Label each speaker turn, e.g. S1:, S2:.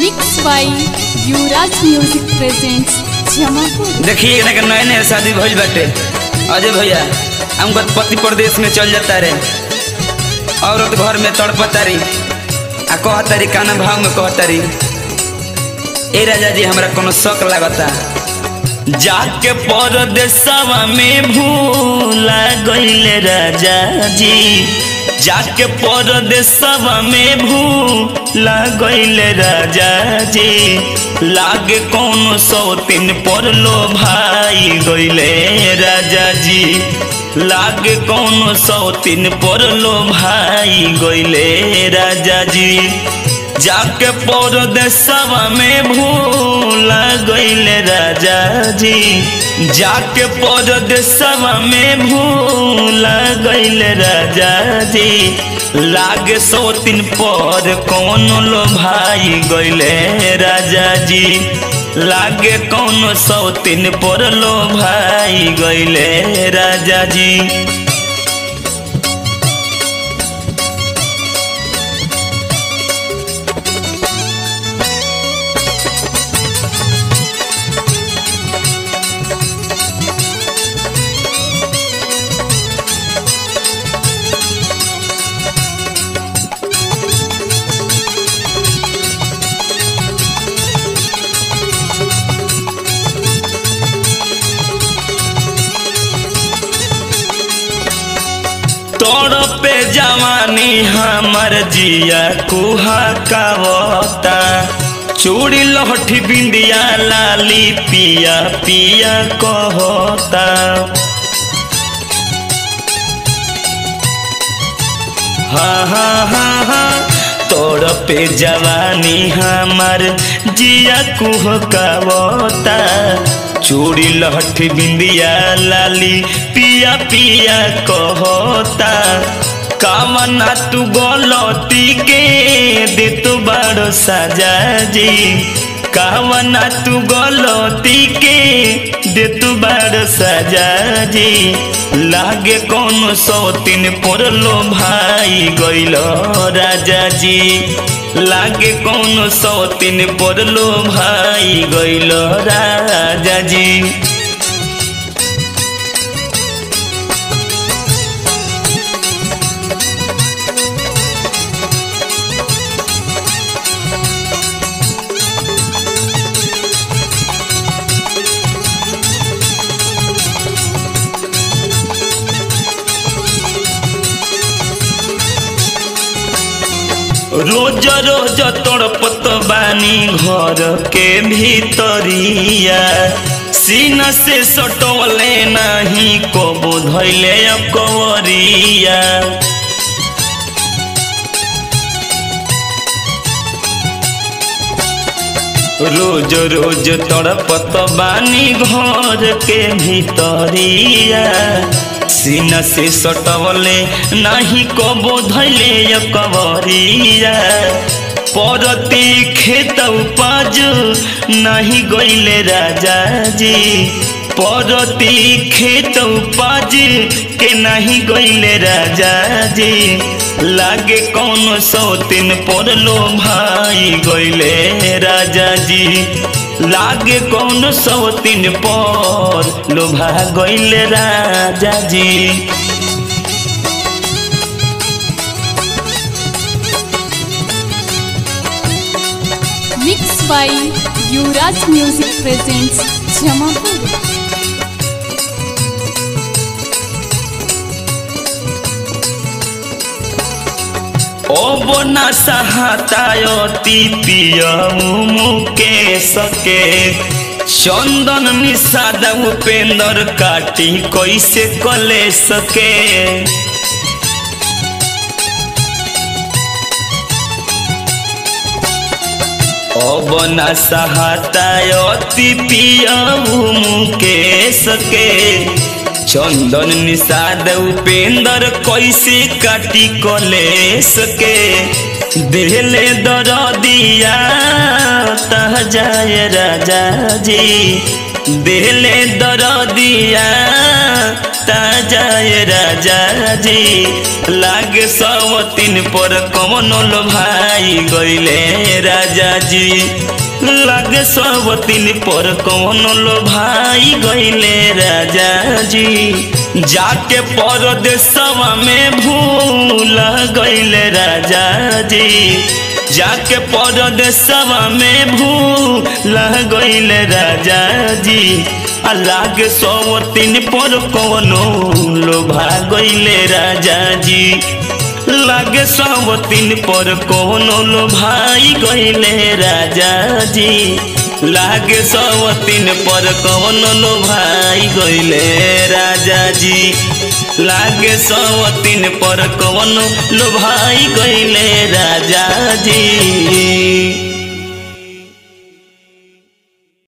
S1: Mixed by Yuvraj Music presents Jamapur.
S2: देखिए एकरा के नए नए शादी भइल बाटे अजय भैया हमको पति प्रदेश में चल जाता रे औरत घर में तड़पता रही आ कहतारी काना भाव में कहतारी ए राजा जी हमरा कोनो शक लागता जाके परदेसवा में भूला गईले राजा जी जाके परदेसवा में भूला गईले राजा जी लागे कौन सौ तीन पर लो भाई गईले राजा जी लागे कौन सौ तीन पर लो भाई गईले राजा जी जाके परदेसवा में भूला गईले राजा जी जाके परदेसवा में भूला गईले राजा जी लागे सौ तीन पर कौन लो भाई गईले राजा जी लागे कौन सौ तीन पर लो भाई गईले राजा जी तोड़ पे जवानी हमर जिया कुहा कावता चूड़ी लहठी बिंदिया लाली पिया पिया कहता हाँ हाँ हाँ हाँ तोड़ पे जवानी हमर जिया कुह कावता चूड़ी लहठी बिंदिया लाली पिया पिया कहता कामना तू गलती के दे तू बड़ो साजा जी कामना तू गलती के दे तू बड़ो साजा जी लागे कौन सौ तीन पड़लो भाई गइलो राजा जी लागे कौन सौ तीन पड़लो भाई गइलो राजा जी रोज रोज तड़पत बानी घर के भीतरिया सीन से सटवले नहीं कबो धैले कवरिया रोज रोज तड़पत बानी घर के भीतरिया सीना से सटवले नहीं कबो धैले कवरिया परती खेत उपज नहीं गईले राजा जी परती खेत उपज के नहीं गईले राजा जी लागे कौन सौ तीन पड़लो भाई गईले राजा जी लागे कौन सौ तीन पर लोभा गईले राजा जी
S1: Mixed by Yuvraj Music presents Jamapur.
S2: अब न सहातायती पियऊ मुके सके चंदन निषाद उपेंद्र काटी कैसे कले सके अब न सहातायती पियऊ मुके सके चंदन निषाद उपेंद्र कैसे काटी कले सके दिले दर दिया तह जाए राजा जी दिले दर दिया ता जाए राजा जी लागे सवतीन पर कौन लो भाई गईले राजा जी लागे सवतीन पर कौन लो भाई गईले राजा जी जाके परदेसवा में भूल गईले राजा जी जाके परदेसवा में भूल गईले राजा जी लागे सौ तीन पर कौनो लोभा गईले राजा जी लागे सौ तीन पर कौनो लोभाई गईले राजा जी लागे सौ तीन पर कौनो लोभाई गईले राजा जी लागे सौ तीन पर कौनो लोभाई गईले राजा जी